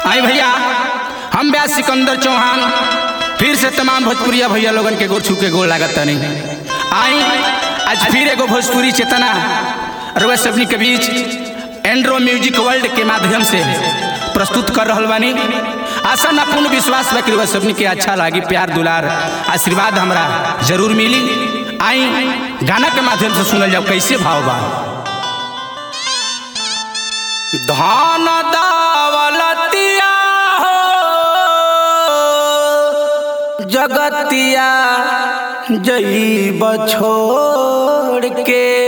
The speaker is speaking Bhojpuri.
आई भैया हम ब्यास सिकंदर चौहान फिर से तमाम भोजपुरिया भैया लोगन के गोर छू के गोर लागत तनी आई आज फिर एगो भोजपुरी चेतना रुआ सबनी के बीच एंड्रो म्यूजिक वर्ल्ड के माध्यम से प्रस्तुत कर रहल बानी आशा ना पूर्ण विश्वास बा कि रुआ सबनी के अच्छा लागी प्यार दुलार आशीर्वाद हमरा जरूर मिली आई गाना के माध्यम से सुनल जाओ कैसे भाव बा धान दावलतिया हो जगतिया जईब छोड़ के